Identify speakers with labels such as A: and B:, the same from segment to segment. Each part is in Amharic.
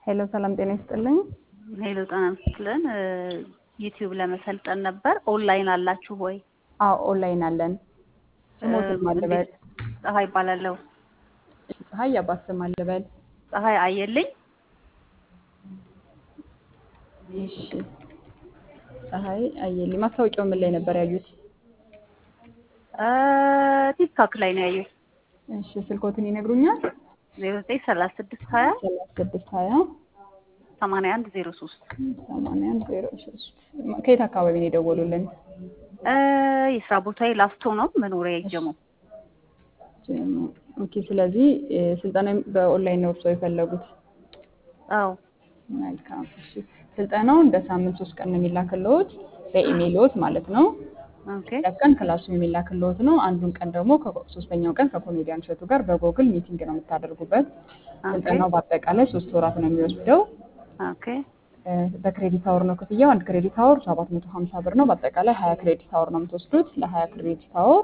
A: ሄሎ ሰላም ጤና ይስጥልኝ።
B: ሄሎ ጤና ይስጥልን። ዩቲዩብ ለመሰልጠን ነበር። ኦንላይን አላችሁ ወይ?
A: አዎ ኦንላይን አለን። ስሞትን ማልበል
B: ፀሐይ ይባላለሁ።
A: ፀሐይ የአባት ስም አልበል።
B: ፀሐይ አየልኝ።
A: እሺ ፀሐይ አየልኝ። ማስታወቂያው ምን ላይ ነበር ያዩት?
B: ቲክቶክ ላይ ነው ያየሁት።
A: እሺ ስልኮትን ይነግሩኛል?
B: ዜሮ ዘጠኝ ሰላሳ ስድስት ሀያ
A: ሰላሳ ስድስት ሀያ
B: ሰማንያ አንድ ዜሮ ሶስት
A: ሰማንያ አንድ ዜሮ ሶስት ከየት አካባቢ ነው የደወሉልን?
B: የስራ ቦታዬ ላፍቶ ነው። መኖሪያ ይጀሙ።
A: ኦኬ ስለዚህ ስልጠና በኦንላይን ነው እርስዎ የፈለጉት?
B: አዎ
A: መልካም እሺ። ስልጠናው እንደ ሳምንት ሶስት ቀን ነው የሚላክልዎት በኢሜይልዎት ማለት ነው።
B: ኦኬ
A: ሁለት ቀን ክላሱ የሚላክልዎት ነው። አንዱን ቀን ደግሞ ሶስተኛው ቀን ከኮሜዲያን እሸቱ ጋር በጎግል ሚቲንግ ነው የምታደርጉበት። ስልጠናው በአጠቃላይ ሶስት ወራት ነው የሚወስደው።
B: ኦኬ
A: በክሬዲት አወር ነው ክፍያው። አንድ ክሬዲት አወር ሰባት መቶ ሀምሳ ብር ነው። በአጠቃላይ ሀያ ክሬዲት አወር ነው የምትወስዱት። ለሀያ ክሬዲት አወር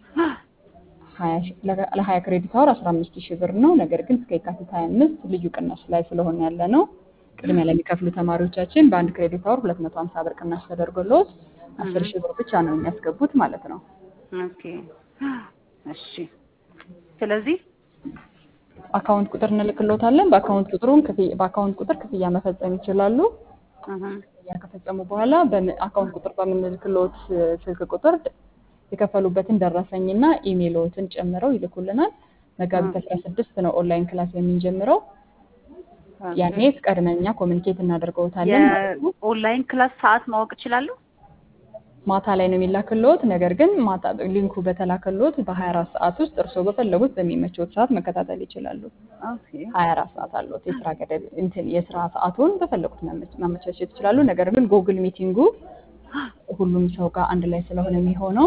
A: ለሀያ ክሬዲት አወር አስራ አምስት ሺህ ብር ነው። ነገር ግን እስከ የካቲት ሀያ አምስት ልዩ ቅናሽ ላይ ስለሆነ ያለ ነው። ቅድሚያ ለሚከፍሉ ተማሪዎቻችን በአንድ ክሬዲት አወር ሁለት መቶ ሀምሳ ብር ቅናሽ ተደርጎልዎት አስር ሺህ ብር ብቻ ነው የሚያስገቡት ማለት ነው።
B: ኦኬ እሺ። ስለዚህ
A: አካውንት ቁጥር እንልክልዎታለን። በአካውንት ቁጥሩን በአካውንት ቁጥር ክፍያ መፈጸም ይችላሉ። ክፍያ ከፈጸሙ በኋላ በአካውንት ቁጥር በምንልክልዎት ስልክ ቁጥር የከፈሉበትን ደረሰኝና ኢሜይልዎትን ጨምረው ይልኩልናል። መጋቢት አስራ ስድስት ነው ኦንላይን ክላስ የምንጀምረው። ያኔ ቀድመን እኛ ኮሚኒኬት እናደርገውታለን ማለት ነው።
B: የኦንላይን ክላስ ሰዓት ማወቅ እችላለሁ?
A: ማታ ላይ ነው የሚላክልዎት። ነገር ግን ማታ ሊንኩ በተላከልዎት በሀያ አራት ሰዓት ውስጥ እርስዎ በፈለጉት በሚመቸዎት ሰዓት መከታተል ይችላሉ።
B: ኦኬ
A: ሀያ አራት ሰዓት አለዎት የስራ ገደብ እንትን የስራ ሰዓቱን በፈለጉት ማመቻቸት ይችላሉ። ነገር ግን ጉግል ሚቲንጉ ሁሉም ሰው ጋር አንድ ላይ ስለሆነ የሚሆነው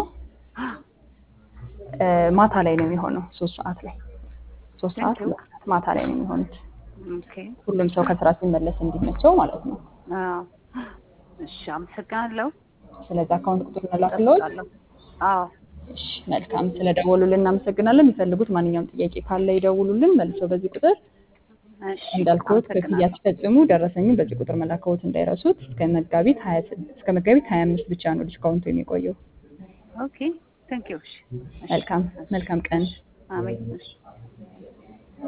A: ማታ ላይ ነው የሚሆነው። ሶስት ሰዓት ላይ ሶስት ሰዓት ሁለት ሰዓት ማታ ላይ ነው የሚሆኑት።
B: ኦኬ
A: ሁሉም ሰው ከስራ ሲመለስ እንዲመቸው ማለት ነው።
B: አዎ እሺ፣ አመሰግናለሁ።
A: ስለዚህ አካውንት ቁጥር እንላክልዎት።
B: አዎ
A: እሺ መልካም። ስለደወሉልን እናመሰግናለን። የሚፈልጉት ማንኛውም ጥያቄ ካለ ይደውሉልን መልሰው በዚህ ቁጥር
B: እሺ፣
A: እንዳልኩት ክፍያ
B: አመሰግናለሁ።
A: ሲፈጽሙ ደረሰኝን በዚህ ቁጥር መላከዎት እንዳይረሱት። እስከ መጋቢት ሀያ እስከ መጋቢት ሀያ አምስት ብቻ ነው ዲስካውንቱ የሚቆየው።
B: ኦኬ ቴንክ ዩ። እሺ
A: መልካም መልካም ቀን።
B: አሜን። እሺ